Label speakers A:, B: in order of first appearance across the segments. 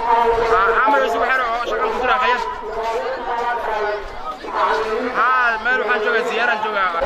A: عمل يسوي حلو شغال كتير خير ها مال waxaan joogaa ziyaaran joogaa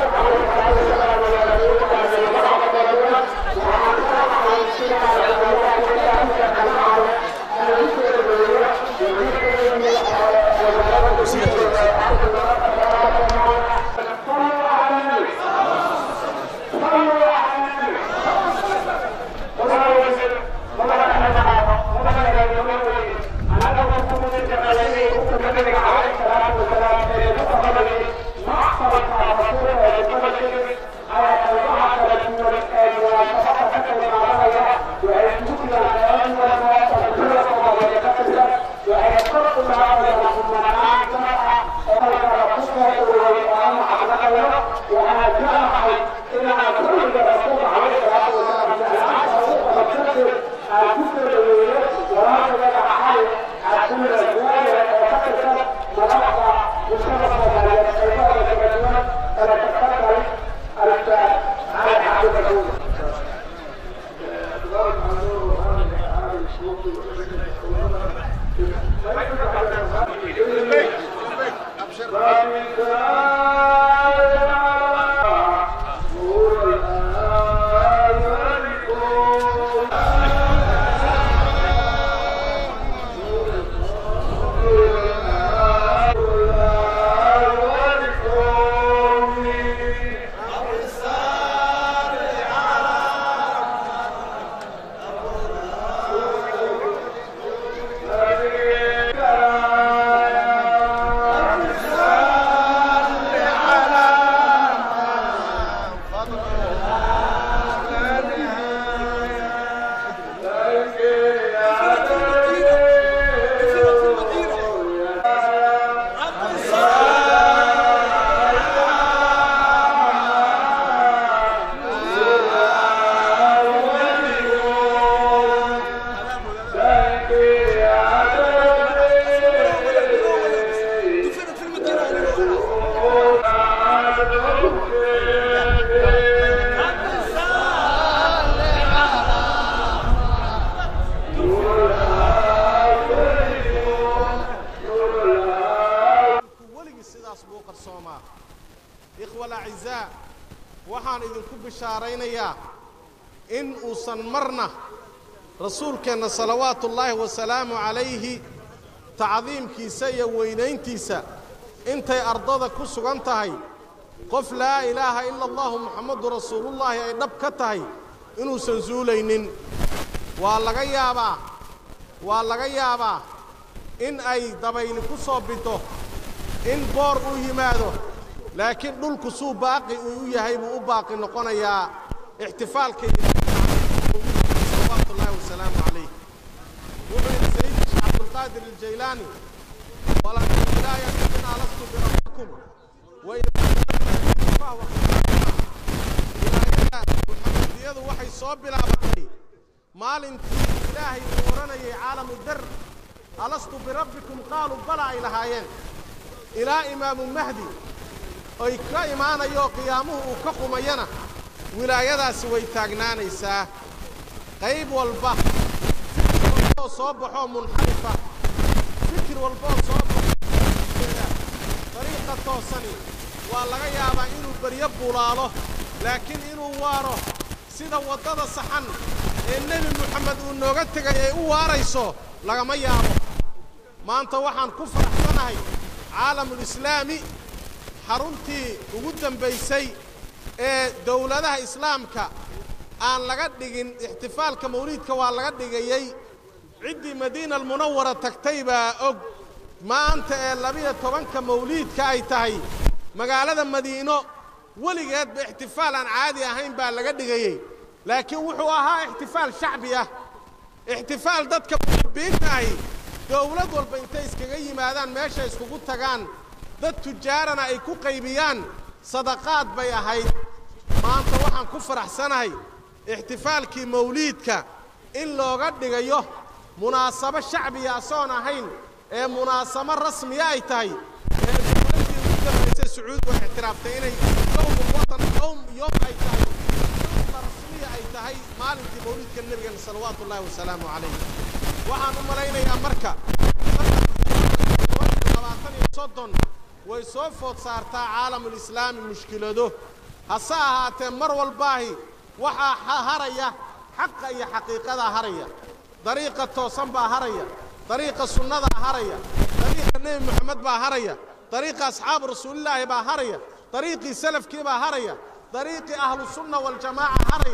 B: weligii sidaas buu u qarsoomaa ikhwa alacizaa waxaan idinku bishaaraynayaa in uusan marna rasuulkeenna salawaatu ullaahi wasalaamu calayhi tacdiimkiisa iyo weynayntiisa intay ardada ku sugan tahay qof laa ilaaha ila allahu muxammadu rasuulullaahi ay dhab ka tahay inuusan suulaynin waa laga yaabaa waa laga yaabaa in ay dabayli ku soo biddo in boor uu yimaado laakiin dhulku suu baaqi uu u yahay buu u baaqi noqonayaa ixtifaalka iyo salawaatu ullaahi wasalaamu calayh wuxuu yidhi sayidi sheekh cabdulqaadir aljaylaani walakin laa yaminaa lastu birabbikum wa wilaayada muxamadiyadu waxay soo bilaabatay maalintii ilaahay uu odhanayay caalamu dar alastu birabbikum qaaluu bala ay lahaayeen ilaa imaamu mahdi oy ka imaanayo qiyaamuhu uu ka qumayana wilaayadaasi way taagnaanaysaa qayb walba fikir walbaoo soo baxoo munxarifa fikir walbaoo soo baxoeda dariiqa toosani waa laga yaabaa inuu beryo bulaalo laakiin inuu waaro sida waddada saxan ee nebi moxamed uu nooga tegay ay u waarayso lagama yaabo maanta waxaan ku faraxsanahay caalamulislaami xaruntii ugu dambaysay ee dowladaha islaamka aan laga dhigin ixtifaalka mawliidka waa laga dhigayey ciddii madiina almunawara tagtay baa og maanta ee labiyo tobanka mawliidka ay tahay magaalada madiino weligeedba ixtifaal aan caadi ahayn baa laga dhigayey laakiin wuxuu ahaa ixtifaal shacbi ah ixtifaal dadka muxibbiinta ahi dowlad walba intay iskaga yimaadaan meesha iskugu tagaan dad tujaarana ay ku qaybiyaan sadaqaad bay ahayd maanta waxaan ku faraxsanahay ixtifaalkii mawliidka in looga dhigayo munaasabo shacbiya asoon ahayn ee munaasabo rasmiya ay tahay ee dowladdii ugu dambaysay sacuud way ictiraaftay inay yowmu watan yowm yowm ay tahay yowma rasmiya ay tahay maalintii mawliidka nebigeena salawaatu ullaahi wasalaamu calayh waxaan u malaynayaa marka labaatan iyo soddon way soo food saartaa caalamulislaami mushkilado hase ahaatee mar walbaahi waxaa haraya xaqa iyo xaqiiqadaa haraya dariiqa toosan baa haraya dariiqa sunnadaa haraya dariiqa nebi moxamed baa haraya dariiqa asxaabu rasuulilaahi baa haraya dariiqii salafkii baa haraya dariiqii ahlusunna waljamaaca haraya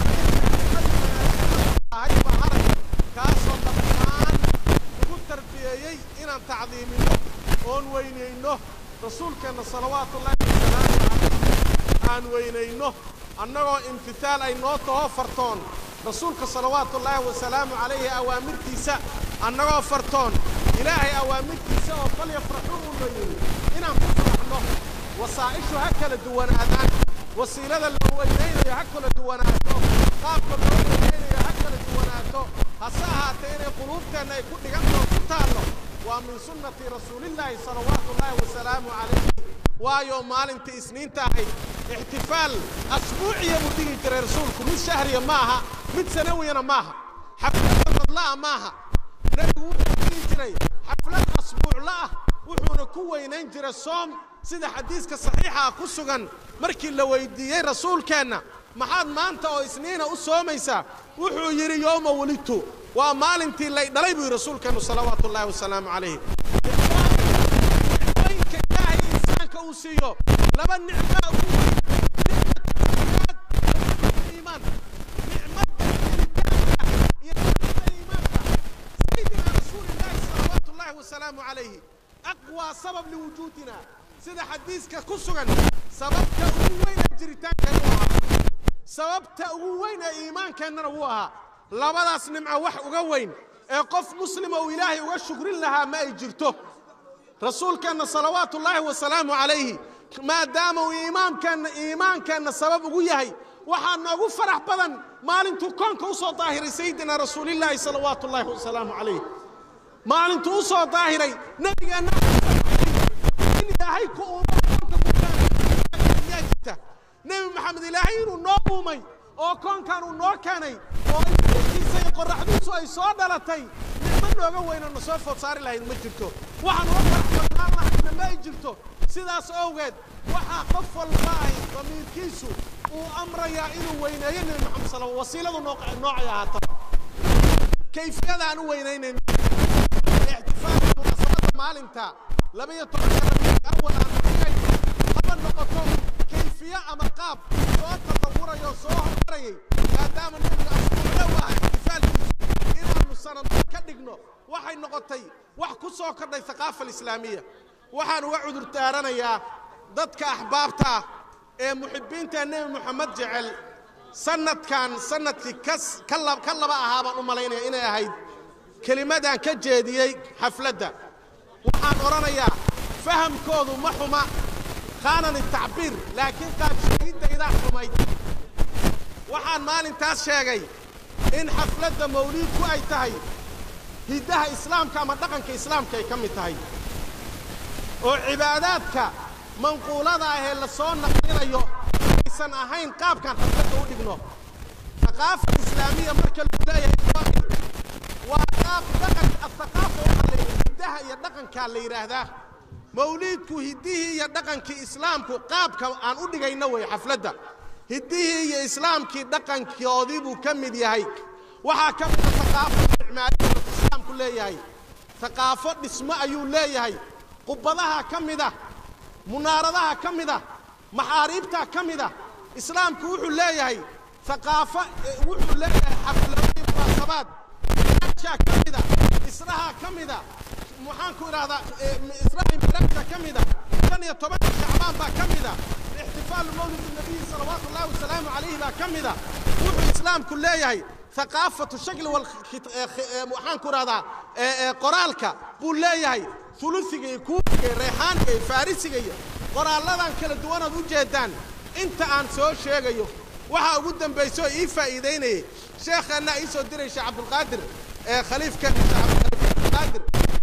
B: baa haraya kaasoo dhammaan ugu tarbiyeeyey inaan tacdiiminno oon weynayno rasuulkeenna salawaatullaahi wasalaamu calayh aan weynayno annagoo imtitaal ay noo taho fartoon rasuulka salawaatullaahi wasalaamu calayhi awaamirtiisa annagoo fartoon ilaahay awaamirtiisa oo bal yafraxuu u leeyihi inaan ku faraxno wasaa'ishu ha kala duwanaadaan wasiilada la weynaynayo ha kala duwanaato qaabka loo weynaynayo ha kala duwanaato hase ahaatee inay quluubteenna ay ku dhigantoo ku taallo waa min sunnati rasuulillaahi salawaatullaahi wasalaamu calayhi waayo maalintii isniinta ahayd ixtifaal asbuuciya buu dhigi jiray rasuulku mid shahriya ma aha mid sanawiyana maaha xaflad sanadla'a maaha nebigu wuxuu dhigi jiray xaflad asbuucla'ah wuxuuna ku weynayn jiray soom sida xadiiska saxiixa ku sugan markii la weydiiyey rasuulkeenna maxaad maanta oo isniina u soomaysaa wuxuu yidhi yowma welidtu waa maalintii lay dhalay buu yidhi rasuulkeennu salawaatu ullaahi wasalaamu calayhi nicmooyinka ilaahay insaanka uu siiyo laba nicmaa ugu weyn iimaan nicmadda jiritaanka iyo nicmada iimaanka sayidina rasuulillaahi salawaatu ullaahi wasalaamu calayhi aqwaa sabab liwujuudina sida xadiiska ku sugan sababta ugu weyn ee jiritaankeenna u ahaa sababta ugu weyn ee iimaankeennana wuu ahaa labadaas nimco wax uga weyn ee qof muslima uu ilaahay uga shukrin lahaa ma ay jirto rasuulkeenna salawaatu ullaahi wasalaamu calayhi maadaama uu iimaamkeenna iimaankeenna sabab ugu yahay waxaa noogu farax badan maalintuu koonka u soo daahiray sayidina rasuulillaahi salawaatu ullaahi wasalaamu calayh maalintuu u soo daahiray nebigeenna in ilaahay ku uumay koonka kuyaa jirta nebi maxamed ilaahay inuu noo uumay oo koonkan uu noo keenay oo ilkiisa iyo qorraxdiisu ay soo dhalatay nicmo nooga weynoo na soo food saari lahayd ma jirto waxaan uga faraxsanaan lahayna ma ay jirto sidaas awgeed waxaa qof walba ahy damiirkiisu uu amrayaa inuu weyneeyo nebi maxamed sal wasiiladu noocay ahaata kayfiyada aan u weynaynayno ixtifaalka munaasabadda maalinta labaiyo tobanka rabiic awal aan dhigay haba noqoto kayfiye ama qaab soo tasawurayo soo hormarayay maadaama nebiga asbuuclow aha ixtifaalkiisu inaannu sanadba ka dhigno waxay noqotay wax ku soo kordhay haqaafa alislaamiya waxaan uga cudur daaranayaa dadka axbaabta ah ee muxibbiinta nebi moxamed jecel sanadkan sanadkii ka laba ahaa baan u malaynaya inay ahayd kelimadaan ka jeediyey xafladda waxaan odhanayaa fahamkoodu ma xuma khaanani tacbiir laakiin qaabsheegidaydaa xumayd waxaan maalintaas sheegay in xafladda mawliidku ay tahay hiddaha islaamka ama dhaqanka islaamka ay ka mid tahay oo cibaadaadka manquulada ah ee la soo naqlinayo aysan ahayn qaabkaan xafladda u dhigno haqaafa islaamiya marka lagu leeyahay waa qaab dhaqan athaqaafa waxaa la yidhaha hiddaha iyo dhaqankaa la yidhaahdaa mawliidku hiddihii iyo dhaqankii islaamku qaabka aan u dhigayno wey xafladda hiddihii iyo islaamkii dhaqankoodii buu ka mid yahay waxaa ka mida haqaafo isticmaaliyada islaamku leeyahay haqaafo dhismo ayuu leeyahay qubadaha ka mida munaaradaha ka mida maxaariibtaa ka mida islaamku wuxuu leeyahay haqaafo wuxuu leeyahay xafladii munaasabaad kaa ka mida israha ka mida maxaanku idhahdaa israhi miraajka ka mida shan iyo tobanka shacbaan baa ka mida ixtifaalu mawlid nabiyi salawaatu ullahi wasalaamu calayhi baa ka mida wuxuu islaamku leeyahay haqaafatu shakli waxaanku idhahdaa qoraalka buu leeyahay ulusiga iyo kuufiga iyo reexaanka iyo farisiga iyo qoraalladan kala duwanaad u jeedaan inta aan soo sheegayo waxaa ugu dambaysa oo ii faa'iidaynayay sheekhaannaa ii soo diray sheekh cabdulqaadir khaliifkan cabdulqaadir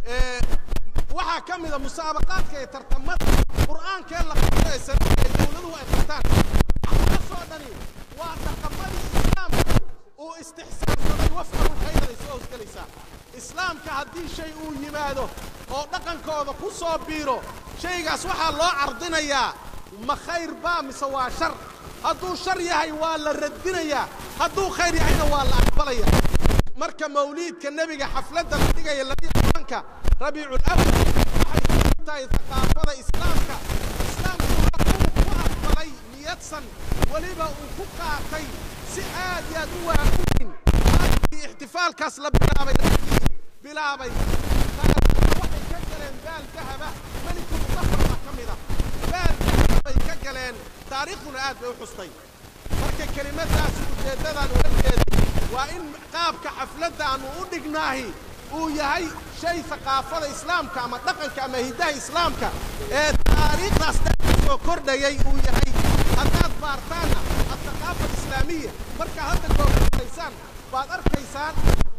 B: waxaa ka mida musaabaqaadka iyo tartamada qur'aankee la qabto ee sanadka ee dawladuhu ay qabtaan waxaasoo dhani waa dhaqamadii islaamka uu istixsaansaday wafqahu khayraday soo hosgelaysaa islaamka haddii shay uu yimaado oo dhaqankooda ku soo biiro shaygaas waxaa loo cardinayaa ma khayr baa mise waa shar hadduu shar yahay waa la radinayaa hadduu khayr yahayna waa la aqbalaya marka mawliidka nebiga xafladda la dhigaya labiyo tobanka rabiicul awal waxay ka mid tahay thaqaafada islaamka islaamku uu ku aqbalay niyadsan weliba uu ku qaatay si aad iyo aad u waaweyn markii ixtifaalkaas la bilaabay raggii bilaabay waxay ka galeen baal dahaba meliku mudafar baa ka mid ah baal dahaba bay ka galeen taariikhduna aad bay u xustay marka kelimadaasi ujeeddadan ula jeeday waa in qaabka xafladda aanu u dhignaahi uu yahay shay thaqaafada islaamka ama dhaqanka ama hiddaha islaamka ee taariikhdaas dhex soo kordhayay uu yahay haddaad baartaanna athaqaafa alislaamiya markaa hadda googalaysaan baad arkaysaan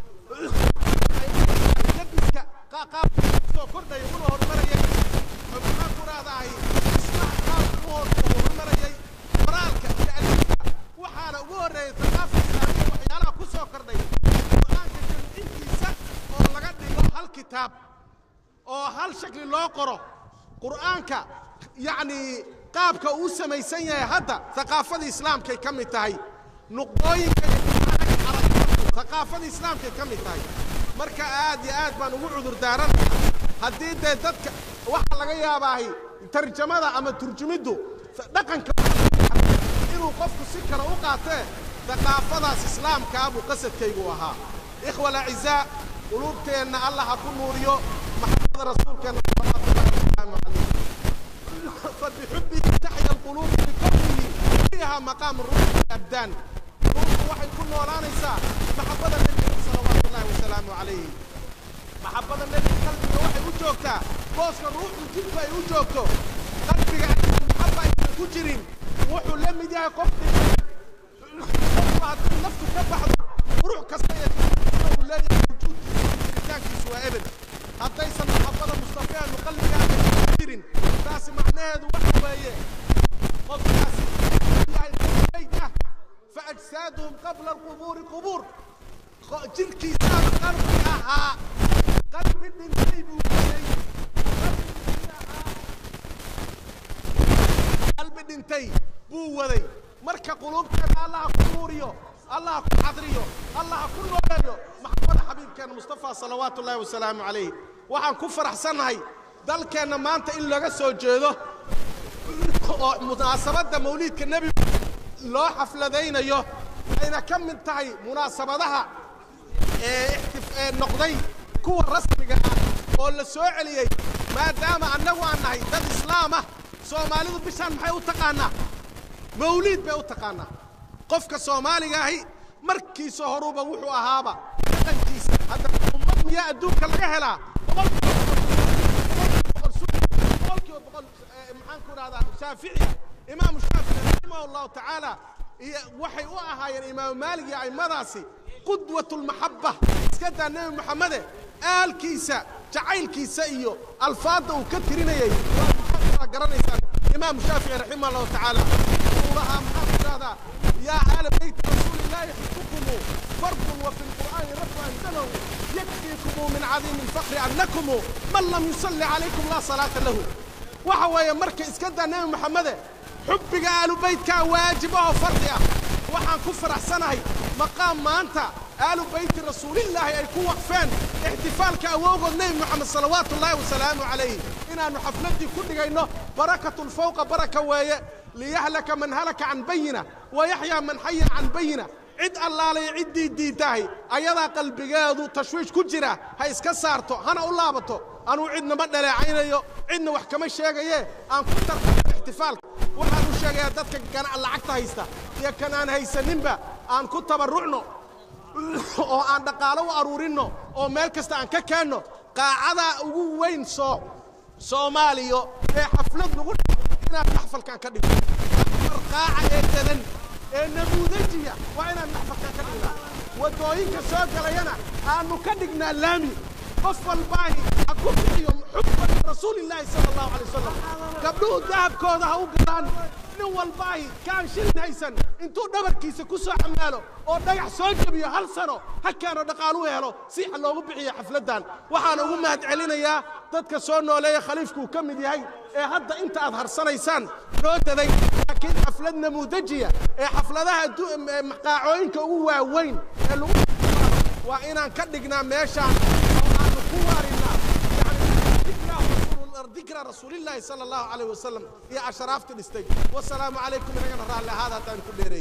B: labiska qaabka soo kordhaya una horumarayay maxaan ku raadahay islaha qaabka u horumarayay qoraalka iyo alifka waxaana ugu horreeyay thaqaafa islaamiya waxyaalaha ku soo kordhay qur'aanka jamcintiisa oo laga dhigo hal kitaab oo hal shakli loo qoro qur'aanka yacni qaabka uu samaysan yahay hadda thaqaafada islaamkay ka mid tahay nuqdooyinka iyo qur'aanka carabta thaqaafada islaamkay ka mid tahay marka aad iyo aad baan ugu cudur daaranayaa haddii dee dadka waxaa laga yaabaahi tarjamada ama turjumiddu dhaqanka inuu qofku si kale u qaatee thaqaafadaas islaamkaa buu qasadkaygu ahaa ikhwa alacizaa quluubteenna allah ha ku nuuriyo maxamada rasuulkeenna salawaatullahi wasalaamu calayh fabixubbihi taxya alquluub bikownihi fiiha maqaamu ruuxi abdaan quluubtu waxay ku noolaanaysaa maxabada nebiga salawaatullahi wasalaamu calayhi maxabada nebiga qalbiga waxay u joogtaa booska ruuxdu jidku ay u joogto qalbiga maxaba aysan ku jirin wuxuu la mid yahay qof qofku haddii naftu ka baxdo ruux kasta ee uu leeyahay wujuudkiisa jiritaankiisu waa ebed haddaysan maxabada mustafeenu qalbigaaga ku jirin taasi macnaheedu waxa weeye qofkaasi yahay qofbayd ah fa ajsaaduhum qabla alqubuuri qubuur jirkiisaaba qalbi ahaa qalbi dhintay buu yidhay qalbi dhintay buu waday marka quluubteena allaha ku nuuriyo allaha ku xadriyo allaha ku nooleeyo maxamada xabiibkeena mustafa salawaatu ullahi wasalaamu calayh waxaan ku faraxsannahay dalkeenna maanta in laga soo jeedo oo munaasabadda mawliidka nebigu loo xafladaynayo ayna ka mid tahay munaasabadaha ee noqday kuwa rasmiga ah oo la soo celiyey maadaama annagu aan nahay dad islaam ah soomaalidu bishaan maxay u taqaanaa mawliid bay u taqaanaa qofka soomaaliga ahi markiisa horuba wuxuu ahaaba dhaqankiisa hadda ummad miyaa adduunka laga helaa boqolkiiba boqol maxaan ku idhahdaa shaaficiya imaamu shaafici raximah allahu tacaala iyo waxay u ahaayeen imaamu maalig iyo aimadaasi qudwat lmaxaba iska daa nebi moxamede aalkiisa jacaylkiisa iyo alfaadda uu ka tirinayay waa garanaysaan imaamu shaafici raximah allahu tacaala uu lahaa maxaa ku idhahdaa yaa aala beyti rasuuli illaahi xukukumu fardun wa fi lqur'aani rabbu anzalahu yakfiikumu min cadiimi alfaqri annakumu man lam yusalli calaykum laa salaata lahu waxa weeye marka iska daa nebi moxamede xubbiga aalubaytkaa waajib ahoo fardi ah waxaan ku faraxsanahay maqaam maanta aalu bayti rasuulillaahi ay ku waqfeen ixtifaalka awowgood nebi moxamed salawaatu ullaahi wasalaamu calayh inaannu xafladdii ku dhigayno barakatun fawqa baraka weeye liyahlaka man halaka can bayina wa yaxyaa man xaya can bayina cid allaalay ciddii diidtahay ayadaa qalbigeedu tashwiish ku jira ha iska saarto hana u laabato anuu cidna ma dhaleecaynayo cidna wax kama sheegaye aan ku tartamo ixtifaalka waxaan u sheegayaa dadka gana lacagta haysta iyo kan aan haysaninba aan ku tabarrucno oo aan dhaqaalo u aruurinno oo meel kasta aan ka keenno qaacadaa ugu weyn soo soomaaliya ee xaflad lagu inaan maxfalkan ka dhigno afar qaaca ee dadan ee namuudajiya waa inaan maxfalkan ka dhignaa waddooyinka soo galayana aannu ka dhignaa laami qof walbaahi ha ku bixiyo xubban rasuulillaahi sala allahu calay wasalam gabdhuhu dahabkooda ha u galaan nin walbaahi kaan shilin haysan intuu dhabarkiisa ku soo xamaalo oo dhagax soo jebiyo hal sano halkaanoo dhaqaalu helo si loogu bixiyo xafladdan waxaan ugu mahad celinayaa dadka soo nooleeya khaliifkuu ka mid yahay ee hadda inta aad harsanaysaan noo daday laakiin xaflad namuudajiya ee xafladaha maqaacooyinka ugu waaweyn ee lagu waa inaan ka dhignaa meeshaan oo aanu ku waarinaa ذكرى رسول الله صلى الله عليه وسلم يا أشرافت الاستيج والسلام عليكم من أجل الله هذا تان كل ري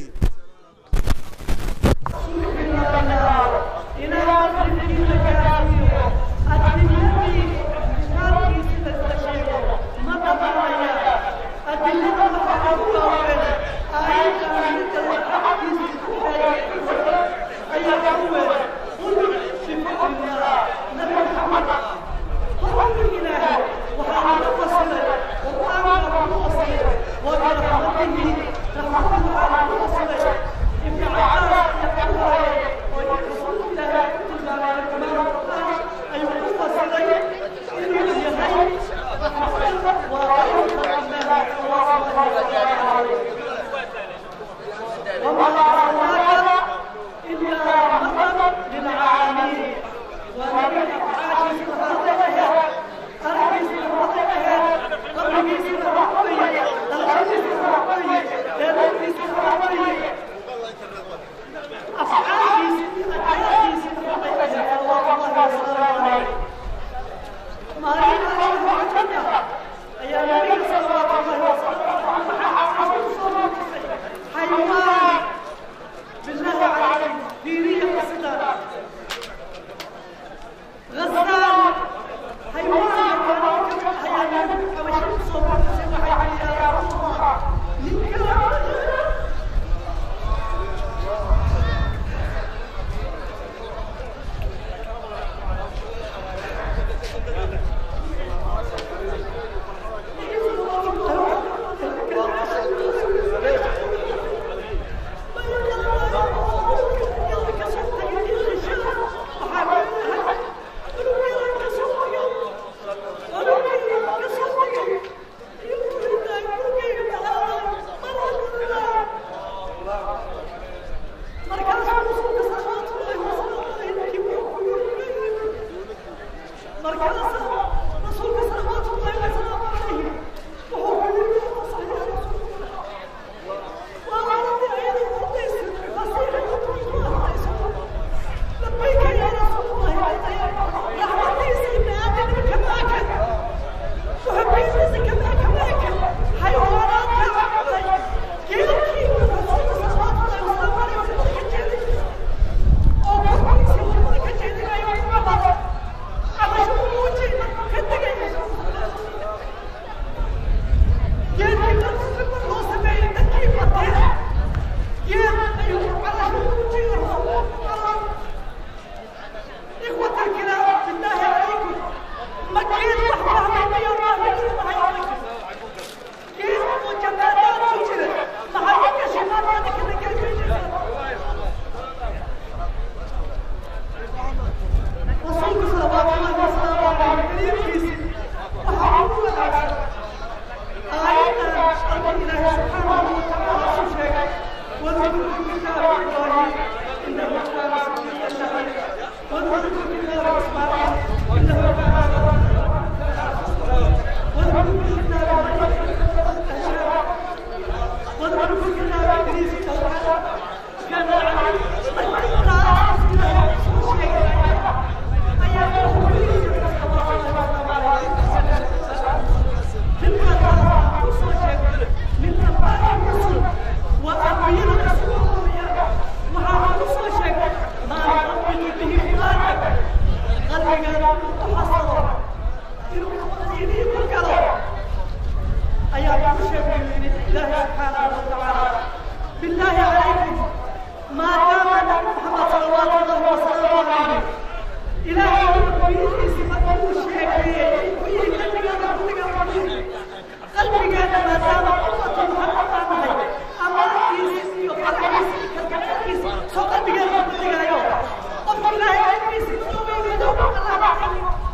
C: Só tá pegando, tá pegando aí, ó. Ó, filha, é isso, não me deu, não, não, não, não.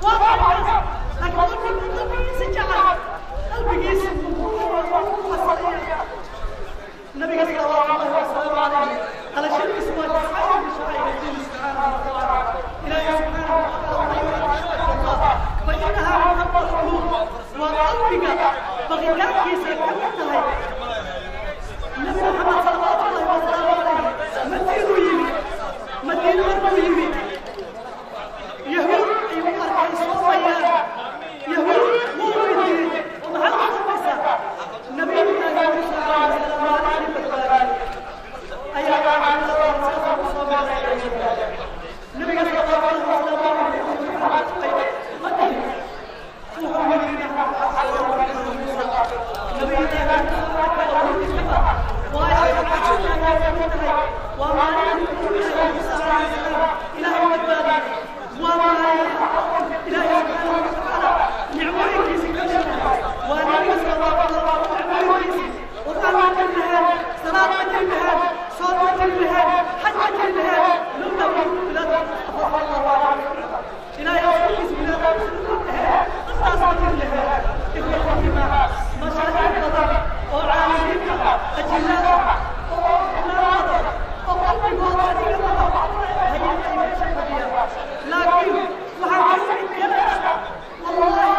C: waa qalbiga baqitaankiisa ka mid tahay nabi maxamed salawaatullahi wasalaamu calayhi madiinuu yimid madiino markuu yimid yahuud ayuu arkay soomayaan yahuud wuu weydiiyey oo maxaad ku samaysaa nabiyullaahi muusa calayhi salaam maalintii badbaadiyey ayaa saasa ku soo maaraya nabiga salawatullahi wasalaamu calayhi wuxuu xaqay maqal wuxuu yidhi إلهي أصبحت بلاد قصص كلها إخوة الجماعة مشاهد القضاء وعالمين أجلاء لكن وحكيم والله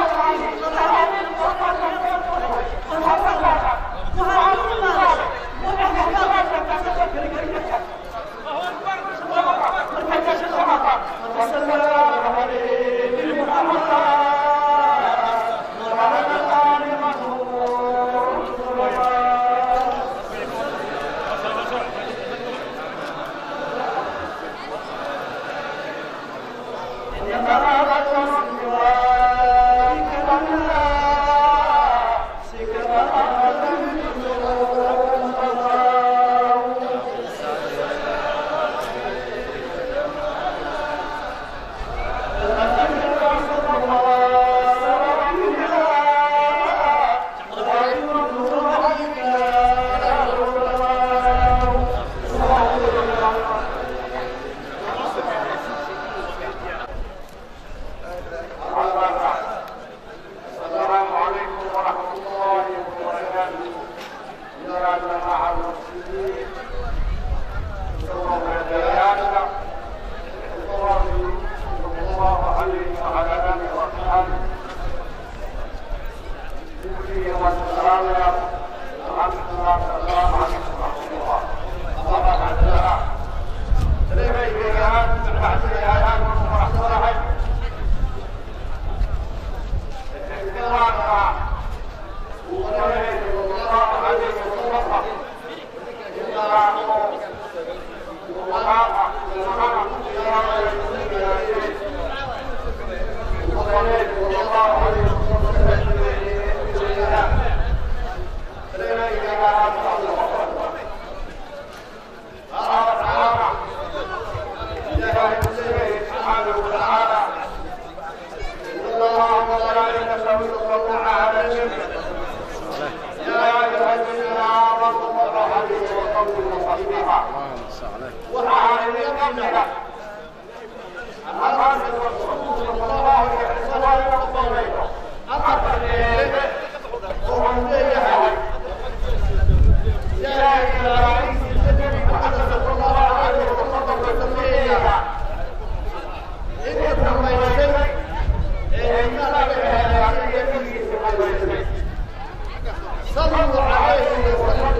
D: السلام عليكم ورحمة الله وبركاته يا جماعة المسلمين شكرا لله صلى الله عليه وعلى آله وأصحابه يوفي والسلام ورحمة الله السلام عليكم ورحمة الله الله بعد الله سلام عليكم بعد الآيات ورحمة الله سبحانه وتعالى الله وملائكته يصلون على النبي يا ايها الذين امنوا صلوا عليه وسلموا تسليما وعلى اليمين أمام الرسول صلى الله عليه وسلم أمر إليه ومن إليه يا إلهي النبي محمد صلى الله عليه وسلم تسليما إنكم بين صلوا عليه وسلموا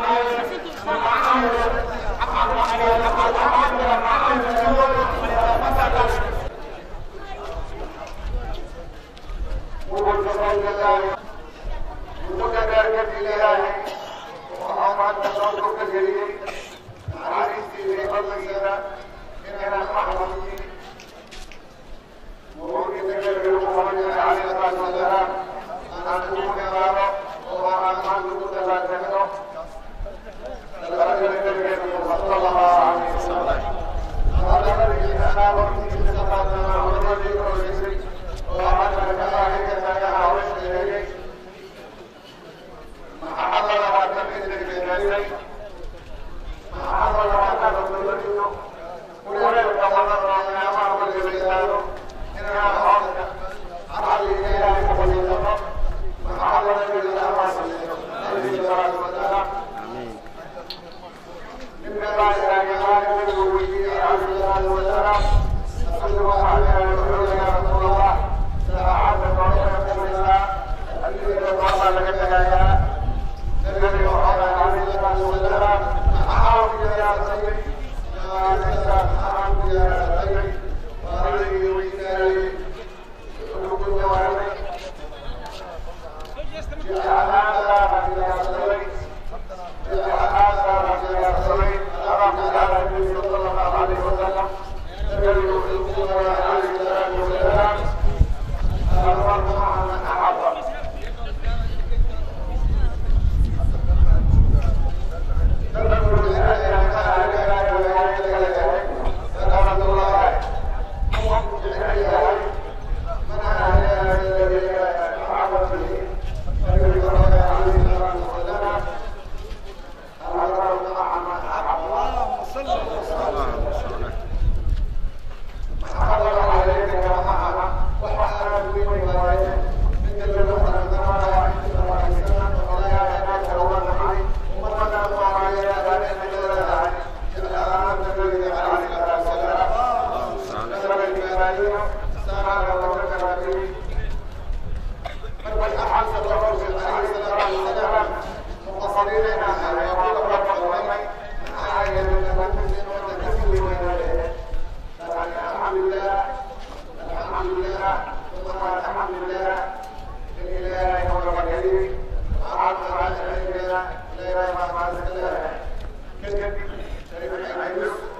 D: Thank you.